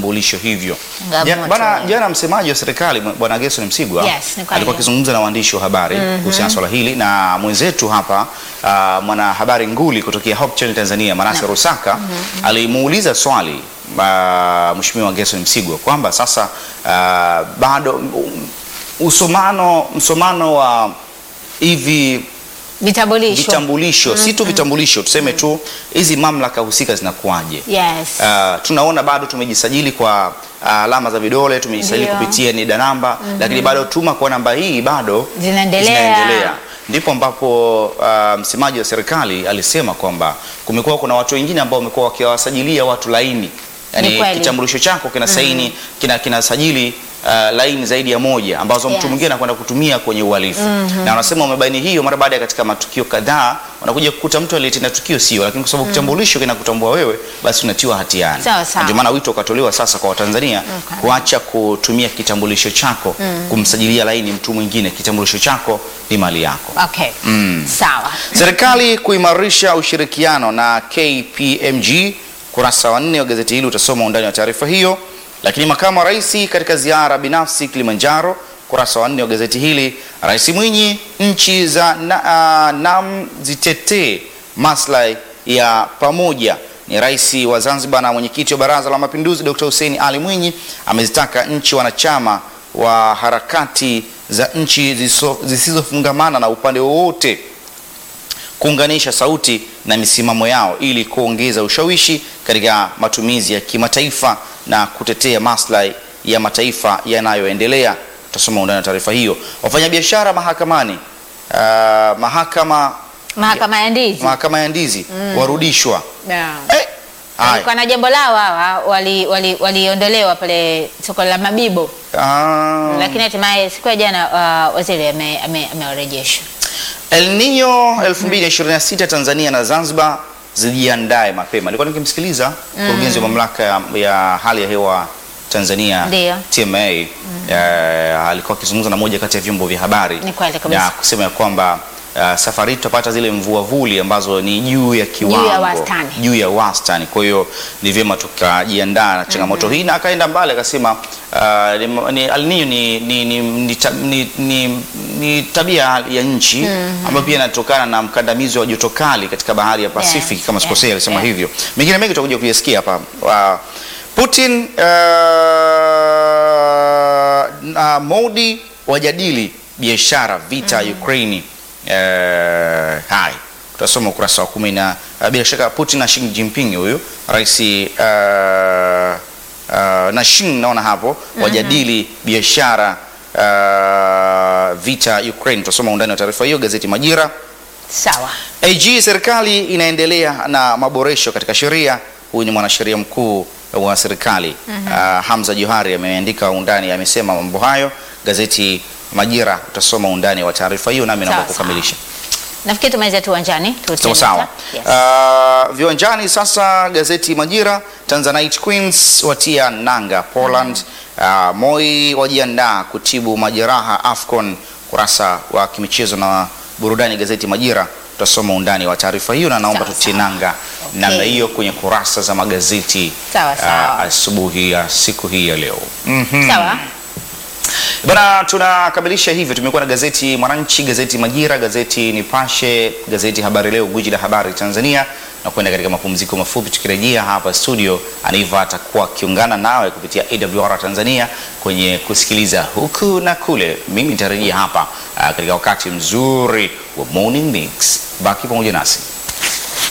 vitambulisho hivyo. Changamoto, Ja- Bana, eh. jana msemaji wa serikali Bwana Gerson Msigwa Yes, ni kweli. alikuwa akizungumza na waandishi wa habari kuhusiana na swala hili, na mwenzetu hapa uh, mwanahabari nguli kutokea Hope Channel Tanzania Manase Rusaka alimuuliza swali uh, Mheshimiwa Gerson Msigwa kwamba sasa uh, bado um, usomano msomano wa hivi Vitambulisho. vitambulisho si tu vitambulisho, tuseme tu hizi mamlaka husika zinakuwaje? Yes. Uh, tunaona bado tumejisajili kwa uh, alama za vidole, tumejisajili Ndio. kupitia NIDA namba lakini bado tuma kwa namba hii bado Zinaendelea. Ndipo ambapo uh, msemaji wa serikali alisema kwamba kumekuwa kuna watu wengine ambao wamekuwa wakiwasajilia watu laini, Ni yani kweli. kitambulisho chako kina saini kina kinasajili uh, laini zaidi ya moja ambazo mtu Yes. mwingine anakwenda kutumia kwenye uhalifu na wanasema wamebaini hiyo mara baada ya katika matukio kadhaa wanakuja kukuta mtu aliyetenda tukio sio, lakini kwa sababu kitambulisho kinakutambua wewe, basi unatiwa hatiani. Sawa, sawa. Ndio maana wito ukatolewa sasa kwa Watanzania Okay. kuacha kutumia kitambulisho chako kumsajilia laini mtu mwingine. Kitambulisho chako ni mali yako. Okay. Sawa. Serikali kuimarisha ushirikiano na KPMG, kurasa wa nne wa gazeti hili utasoma undani wa taarifa hiyo. Lakini makamu wa rais katika ziara binafsi Kilimanjaro, kurasa wa nne wa gazeti hili, Rais Mwinyi, nchi za na, uh, NAM zitetee maslahi ya pamoja. Ni rais wa Zanzibar na mwenyekiti wa Baraza la Mapinduzi Dr. Hussein Ali Mwinyi amezitaka nchi wanachama wa harakati za nchi zisizo- zisizofungamana na upande wowote kuunganisha sauti na misimamo yao ili kuongeza ushawishi katika matumizi ya kimataifa na kutetea maslahi ya mataifa yanayoendelea. Tutasoma undani wa taarifa hiyo. Wafanyabiashara mahakamani, uh, mahakama Mahakama ya ndizi. mahakama ya ndizi warudishwa. Yeah. Eh, haya. Walikuwa na jambo lao hawa waliondolewa wali, waliondolewa pale soko la Mabibo Ah. lakini hatimaye siku ya jana uh, waziri ame- ame- amewarejesha. El Nino 2026 Tanzania na Zanzibar zijiandae mapema. Nilikuwa nikimsikiliza mkurugenzi wa mamlaka ya, ya hali ya hewa Tanzania Ndio. TMA eh, alikuwa akizungumza na moja kati ya vyombo vya habari Ni kweli kabisa. na kusema ya kwamba uh, safari hii tutapata zile mvua vuli ambazo ni juu ya kiwango wastani. juu ya wastani. Kwa hiyo ni vyema tukajiandaa na changamoto hii, na akaenda mbali akasema uh, ni, ni, El Nino ni, ni, ni, ni, ta- ni, ni, ni tabia ya nchi ambayo pia inatokana na mkandamizo wa joto kali katika bahari ya Pacific Yes, kama yes, sikosea, alisema yes. hivyo. Mengine mengi tutakuja kuyasikia hapa. Uh, Putin uh, na Modi wajadili biashara vita Ukraini. Uh, hai tutasoma ukurasa wa kumi na uh, bila shaka Putin na Xi Jinping huyu rais uh, uh, na Xi naona hapo wajadili biashara uh, vita Ukraine. Tutasoma undani wa taarifa hiyo gazeti Majira. Sawa. AG serikali inaendelea na maboresho katika sheria. Huyu ni mwanasheria mkuu wa serikali uh, Hamza Johari ameandika undani, amesema mambo hayo. Gazeti Majira utasoma undani wa taarifa hiyo, nami naomba Sawa, kukamilisha. Nafikiri tumalize tu uwanjani. Sawa tutende sawa. sasa. Yes. Uh, viwanjani sasa, gazeti Majira, Tanzanite Queens watia nanga Poland. Uh, Moi wajiandaa kutibu majeraha AFCON. Kurasa wa kimichezo na burudani, gazeti Majira, tutasoma undani wa taarifa hiyo, na naomba Sawa, tutie sawa. nanga Okay. namna hiyo kwenye kurasa za magazeti Sawa, sawa. uh, asubuhi ya siku hii ya leo. Sawa. Bana, tunakamilisha hivyo. Tumekuwa na gazeti Mwananchi, gazeti Majira, gazeti Nipashe, gazeti Habari Leo, gwiji la habari Tanzania, na kwenda katika mapumziko mafupi. Tukirejea hapa studio, Aniva atakuwa akiungana nawe kupitia AWR Tanzania kwenye kusikiliza huku na kule. Mimi nitarejea hapa ah, katika wakati mzuri wa Morning Mix. Baki pamoja nasi.